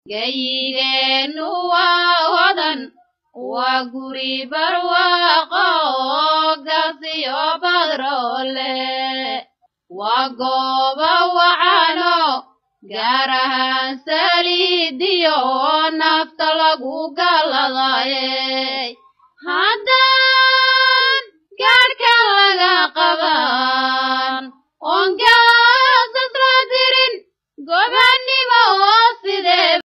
gayigeennu waa hodan waa guri barwaaqo gasiyo badroole waa gooba wacano gaar ahaan saliidiyo nafta lagu galladaye haddaan gaadhka